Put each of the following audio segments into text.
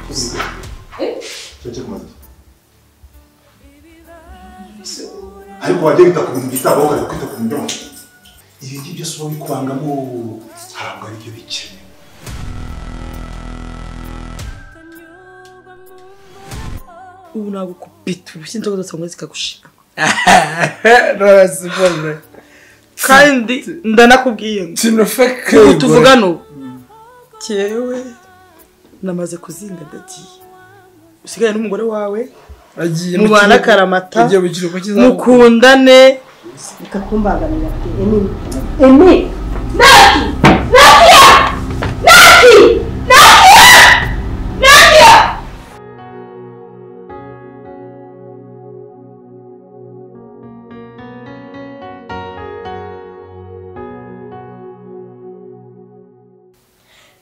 Çıkın. Eh? Sen çıkma. ariko wagenda kumwita aho bari kwita ku mbyongo ibi ngibyo si wowe kwangamo ntabwo ari byo bikenewe ubu nagukubita urushyi inzoga zose ngo zikagushira Rose mbona kandi ndanakubwiye ngo kinofeke ubu tuvugana ubu cyewe namaze kuzinga ndagiye usigaye n'umugore wawe agiye mubane akaramata agiye mu kiruhuko cy'izabukuru mukundane Reka kumbaganira pe Emi. Emi. Naki! Nakia! Naki! Nakia! Nakia!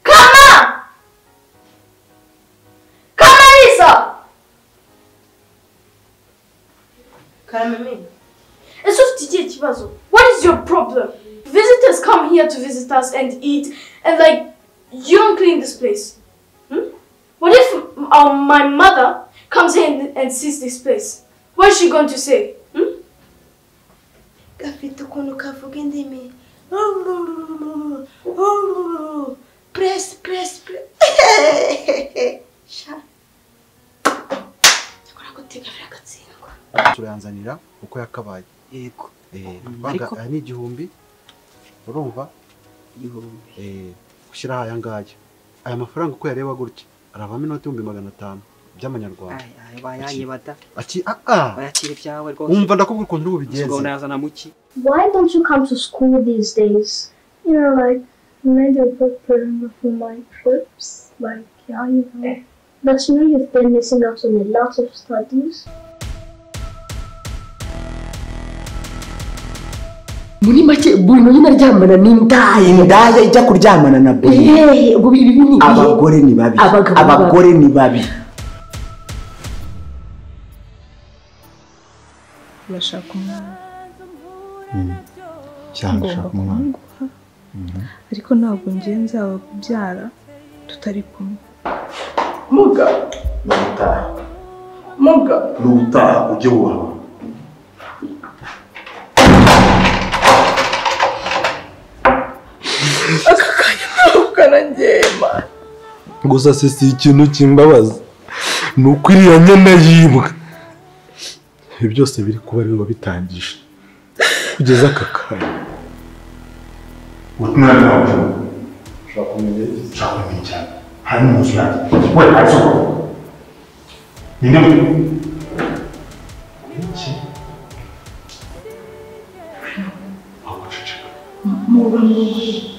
Kama! Kama Lisa! It's just DJ Chibazo. What is your problem? Visitors come here to visit us and eat, and like, you don't clean this place. Hmm? What if um, my mother comes here and, and sees this place? What is she going to say? Hmm? gafite ukuntu kavuga indimi puresi puresi yakora gutega biragatsindwa turayanzanira uko yakabaye yego banga aya ni igihumbi urumva Eh, ushyiraho aya ngaya aya mafaranga uko yareba gutya aravamo inoti y'ibihumbi magana atanu by'amanyarwanda bayayibata aki aa bayakira ibyawe rwose wumva ndakubwira ukuntu uri ubwo bubigenze nazana muki Why don't you come to school these days? You know, like, maybe I preparing for my trips. Like, yeah, you know. But you know, you've been missing out on a lot of studies. muri make buri nyine aryamana n'indaya indaya ijya kuryamana na beri yehe ubwo ibi ni ibihe abagore ni babi Abagabo abagore ni babi urashaka umwana cyane ngomba ushaka umwana kumuguha ariko ntabwo ngiye nzaba kubyara tutari kumwe muga ni ubutaha muga ni ubutaha ujye wubaha gusa se si ikintu kimbabaza ni uko iriya nyana yibwa ibi byose biri kuba ari biba bitangije kugeza aka kanya umwana wawe ushaka kumenya ushaka kumenya cyane hanyuma inzu yanjye we hasi uko ninde muri iki aho guceceka mubi mubi